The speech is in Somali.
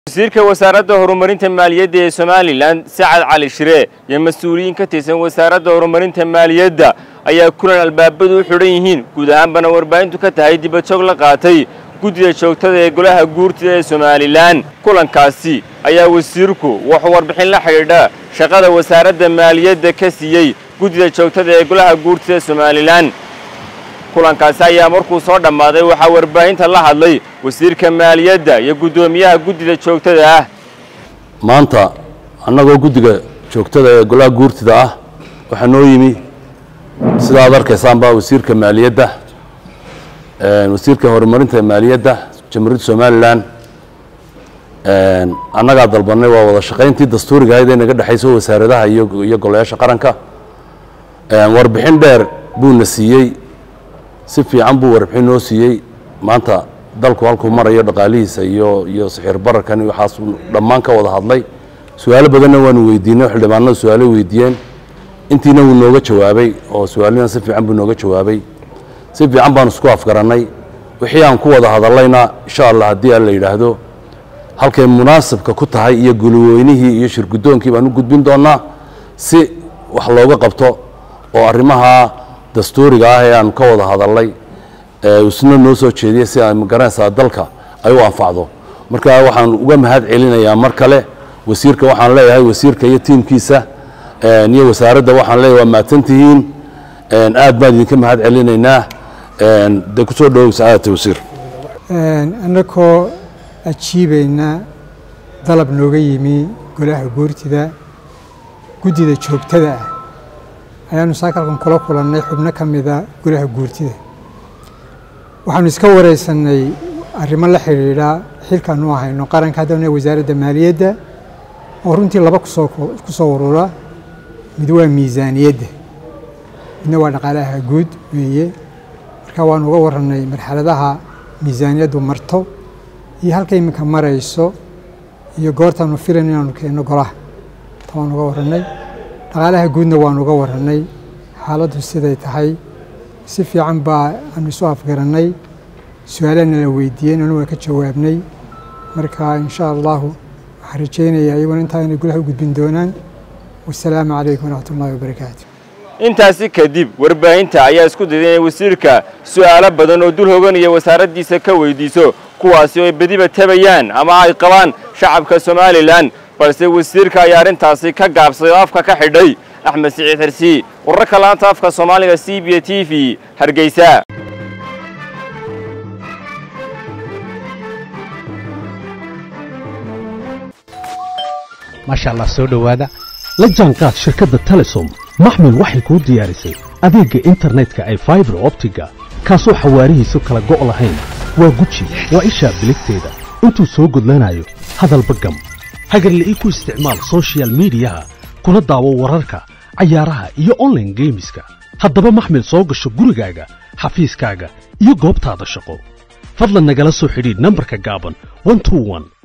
wasiirka wasaaradda horumarinta maaliyadda ee somalilan sacad cali shire iyo mas-uuliyiin ka tirsan wasaaradda horumarinta maaliyadda ayaa kulan albaabadu u xidhan yihiin guud ahaanbana warbaahintu ka tahay dibajoog la qaatay guddida joogtada ee golaha guurtida ee somalilan kulankaasi ayaa wasiirku wuxuu warbixin la xidhiidha shaqada wasaaradda maaliyadda ka siiyey guddida joogtada ee golaha guurtida ee somalilan kulankaasi ayaa markuu soo dhammaaday waxaa warbaahinta la hadlay wasiirka maaliyadda iyo guddoomiyaha guddida joogtada ah maanta annagoo guddiga joogtada ee golaha guurtida ah waxaa noo yimi sida aad arkaysaanba wasiirka maaliyadda wasiirka horumarinta maaliyadda jamhuuriyadda somalilan annagaa dalbanay waa wada shaqayntii dastuuriga ahayd ee naga dhexayso wasaaradaha iyo iyo golayaasha qaranka warbixin dheer buuna siiyey si fiican buu warbixin noo siiyey maanta dalku halkuu marayo dhaqaalihiisa iyo iyo sixir bararkan waxaas dhammaan ka wada hadlay su-aalo badanna waanu weydiinay xildhibaanada su-aalo weydiiyeen intiina wuu nooga jawaabay oo su-aalina si fiican buu nooga jawaabay si fiican baanu isku afgarannay wixii aan ku wada hadallayna insha allah haddii aan la yidhaahdo halkay munaasabka ku tahay iyo gulweynihii iyo shirguddoonkii baan u gudbin doonnaa si wax looga qabto oo arrimaha dastuuriga ah ee aanu ka wada hadalnay isna noo soo jeediyey si ay magaranaysaa dalka ay u anfacdo marka waxaan uga mahad celinayaa mar kale wasiirka waxaan leeyahay wasiirka iyo tiimkiisa iyo wasaaradda waxaan leeyahay waa mahadsantihiin aad baan idinka mahad celinaynaa de kusoo dhowow sacaadata wasiir annagoo ajiibayna dalab nooga yimi golaha guurtida guddida joogtada ah ayaanu saakalkan kula kulannay xubno ka mida golaha guurtida waxaanu iska wareysannay arrimo la xidhiidha xilkaanu hayno qaranka haddana wasaaradda maaliyadda oo runtii laba kusoo ku soo urura mid waa miisaaniyadda midna waa dhaqaalaha guud weeye marka waanu uga warannay marxaladaha miisaaniyaddu marto iyo halka iminka marayso iyo goortaanu filan inaanu keenno golaha ta waanu uga warannay dhaqaalaha guudna waanu uga warannay xaaladdu siday tahay si fiican baa aanu isu afgarannay su-aalana la weydiiyeen anu waa ka jawaabnay marka insha allahu waxaan rajaynayaa iyaguna intaa inay golaha u gudbin doonaan wasalaamu calaykum waraxmat ullahi wabarakaatu intaasi kadib warbaahinta ayaa isku dayday inay wasiirka su'aalo badan oo dul hoganaya wasaaraddiisa ka weydiiso kuwaasi oo ay bediba tabayaan ama ay qabaan shacabka somalilan balse wasiirka ayaa arrintaasi ka gaabsaday oo afka ka xidhay axmed siciid xirsi wararka laanta afka soomaaliga c b t v hargeysa maasha allah soo dhowaada la jaanqaad shirkadda telesom maxmil waxay kuu diyaarisay adeegga internetka ay faibar optiga kaasoo xawaarihiisu kala go' lahayn waa guji waa ishaa biligteeda intuu soo gudlanayo hadalba gam hagarle ii ku isticmaal sochial midiyaha kuna daawo wararka cayaaraha iyo onlaine geemiska haddaba maxmil soo gasho gurigaaga xafiiskaaga iyo goobtaada shaqo fadlan nagala soo xidhiidh nambarka gaaban